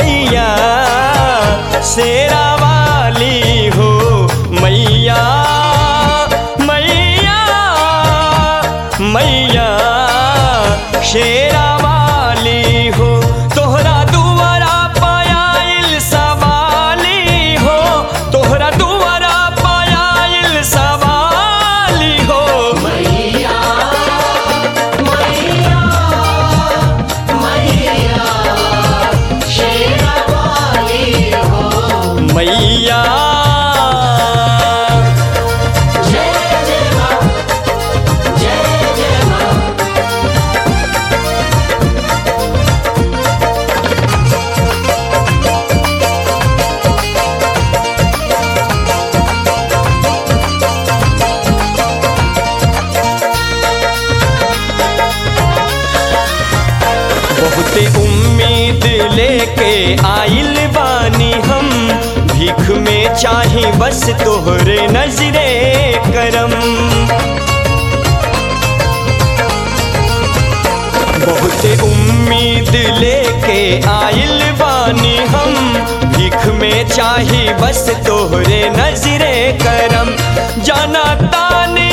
मैया शेरा वाली हो मैया मैया मैया शेरा वाली हो तोहरा दुआरा पायल सवाली हो तोहरा दुआरा पायल सवाली हो मैया मैया मैया शेरा वाली हो मैया जय जय माँ जय जय माँ बहुते उम्मीद लेके आइल बानी हम भीख में चाही बस तोहरे नजरे करम बहुते उम्मीद लेके आइल बानी हम भीख में चाही बस तोहरे नजरे करम जाना तानी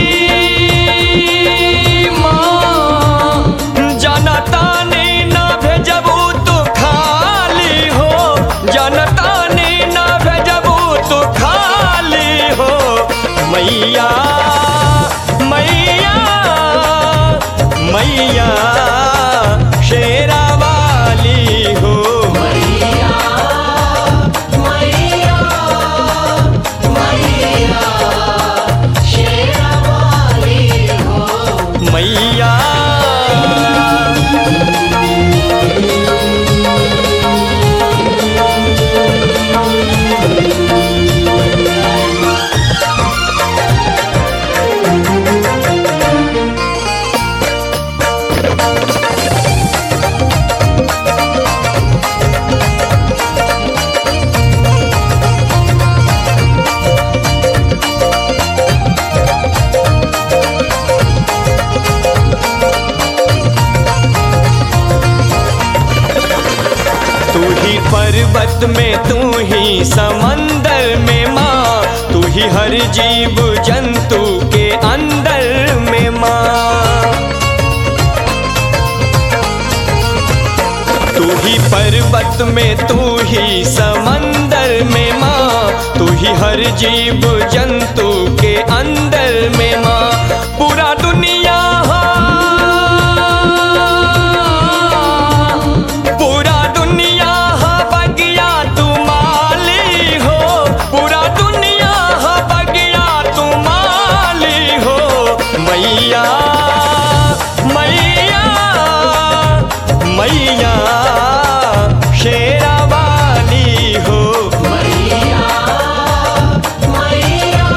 माँ जाना तानी ना भेजबू तो खाली हो जाना तानी ना भेजबू तो खाली हो मैया मैया मैया शेरा वाली हो मैया मैया मैया शेरा वाली हो मैया तू ही पर्वत में तू ही समंदर में माँ तू ही हर जीव जंतु के अंदर में माँ तू ही पर्वत में तू ही समंदर में माँ तू ही हर जीव जंतु के अंदर में माँ पूरा दुनिया पूरा दुनिया बगिया तू माली हो पूरा दुनिया बगिया तू माली हो मैया मैया मैया शेरा वाली हो मैया मैया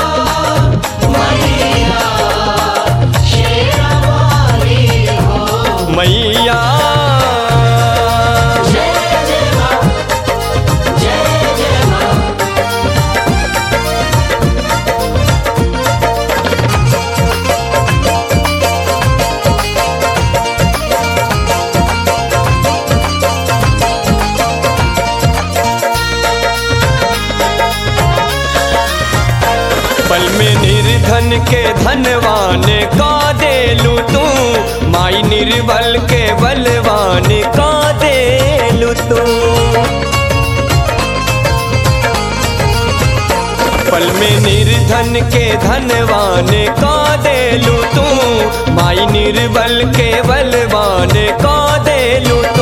मैया शेरा वाली हो मैया जय जय माँ जय जय माँ पल में निर्धन के धनवान का देलू तू माई निर्बल के बलवान का देलू तू पल में निर्धन के धनवान का देलू तू माई निर्बल के बलवान का देलू